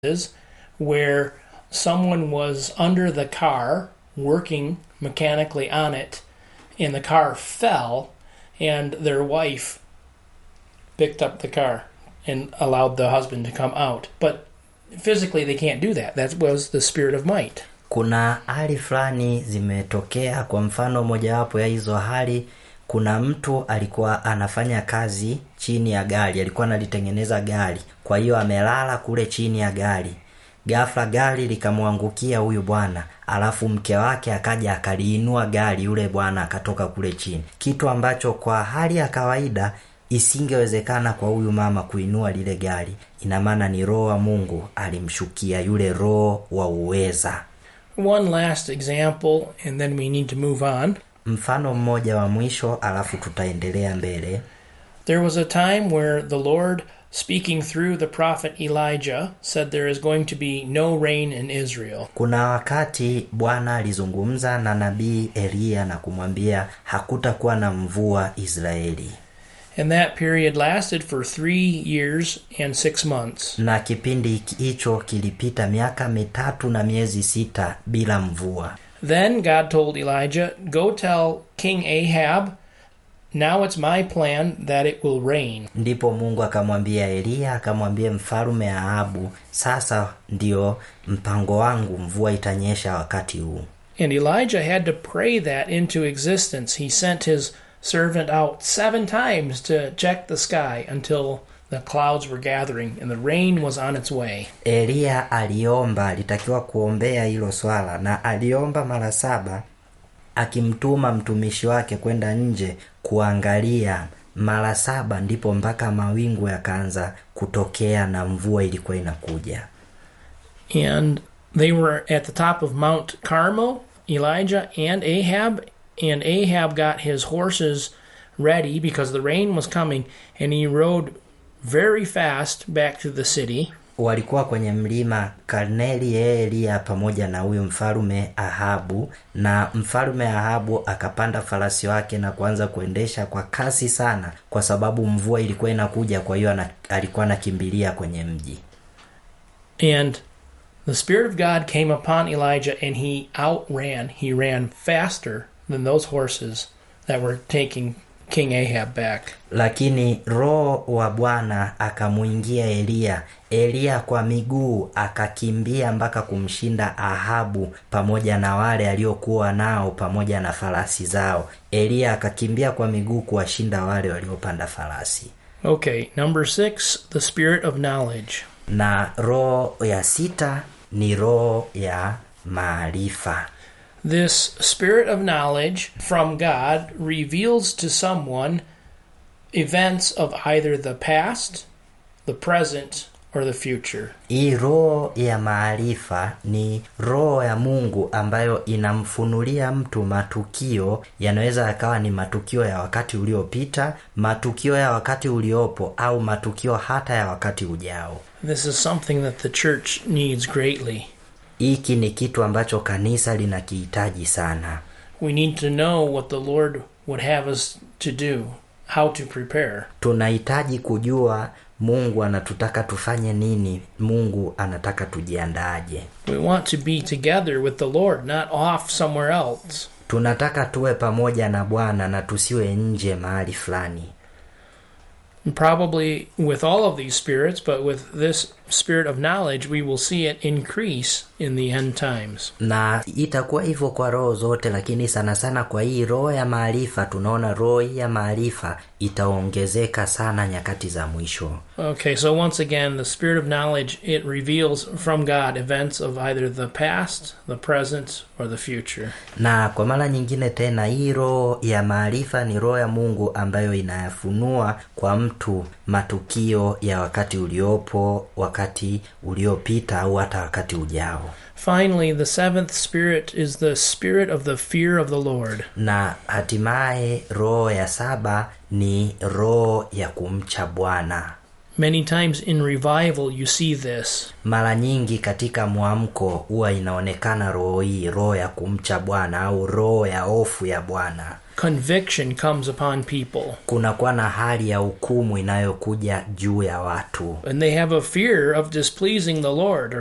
is where someone was under the car working mechanically on it and the car fell and their wife picked up the car and allowed the husband to come out but physically they can't do that that was the spirit of might kuna hali fulani zimetokea kwa mfano mojawapo ya hizo hali kuna mtu alikuwa anafanya kazi chini ya gari alikuwa analitengeneza gari kwa hiyo amelala kule chini ya gari ghafla gari likamwangukia huyu bwana alafu mke wake akaja akaliinua gari yule bwana akatoka kule chini kitu ambacho kwa hali ya kawaida isingewezekana kwa huyu mama kuinua lile gari ina maana ni roho wa mungu alimshukia yule roho wa uweza one last example and then we need to move on mfano mmoja wa mwisho alafu tutaendelea mbele There was a time where the Lord, speaking through the prophet Elijah, said there is going to be no rain in Israel. kuna wakati bwana alizungumza na nabii eliya na kumwambia hakutakuwa na mvua israeli And that period lasted for three years and six months. na kipindi hicho kilipita miaka mitatu na miezi sita bila mvua Then God told Elijah, Go tell King Ahab, now it's my plan that it will rain. ndipo mungu akamwambia eliya akamwambia mfalume ahabu sasa ndio mpango wangu mvua itanyesha wakati huu And Elijah had to pray that into existence. He sent his servant out seven times to check the sky until the clouds were gathering and the rain was on its way. eliya aliomba alitakiwa kuombea hilo swala na aliomba mara saba akimtuma mtumishi wake kwenda nje kuangalia mara saba ndipo mpaka mawingu yakaanza kutokea na mvua ilikuwa inakuja And they were at the top of Mount Carmel, Elijah and Ahab, and Ahab got his horses ready because the rain was coming, and he rode very fast back to the city. walikuwa kwenye mlima karneli yeye eliya pamoja na huyu mfalume ahabu na mfalume ahabu akapanda farasi wake na kuanza kuendesha kwa kasi sana kwa sababu mvua ilikuwa inakuja kwa hiyo ana- alikuwa anakimbilia kwenye mji And the Spirit of God came upon Elijah, and he outran, he ran faster than those horses that were taking King Ahab back. lakini roho wa bwana akamwingia eliya eliya kwa miguu akakimbia mpaka kumshinda ahabu pamoja na wale aliokuwa nao pamoja na farasi zao eliya akakimbia kwa miguu kuwashinda wale waliopanda farasi Okay, number six, the Spirit of knowledge. na roho ya sita ni roho ya maarifa This spirit of knowledge from God reveals to someone events of either the past, the present, or the future. hii roho ya maarifa ni roho ya mungu ambayo inamfunulia mtu matukio yanaweza yakawa ni matukio ya wakati uliopita matukio ya wakati uliopo au matukio hata ya wakati ujao This is something that the church needs greatly. hiki ni kitu ambacho kanisa linakihitaji sana We need to know what the Lord would have us to do, how to prepare. tunahitaji kujua mungu anatutaka tufanye nini mungu anataka tujiandaaje We want to be together with the Lord, not off somewhere else. tunataka tuwe pamoja na bwana na tusiwe nje mahali fulani And probably with all of these spirits, but with this spirit of knowledge, we will see it increase in the end times. na itakuwa hivyo kwa roho zote lakini sana sana kwa hii roho ya maarifa tunaona roho hii ya maarifa itaongezeka sana nyakati za mwisho Okay, so once again, the spirit of knowledge, it reveals from God events of either the past, the present, or the future. na kwa mara nyingine tena hii roho ya maarifa ni roho ya mungu ambayo inayafunua kwa mtu matukio ya wakati uliopo wakati uliopita au hata wakati ujao Finally, the seventh spirit is the spirit of the fear of the Lord. na hatimaye roho ya saba ni roho ya kumcha bwana Many times in revival, you see this. mara nyingi katika mwamko huwa inaonekana roho hii roho ya kumcha bwana au roho ya hofu ya bwana conviction comes upon people. kunakuwa na hali ya hukumu inayokuja juu ya watu And they have a fear of displeasing the Lord or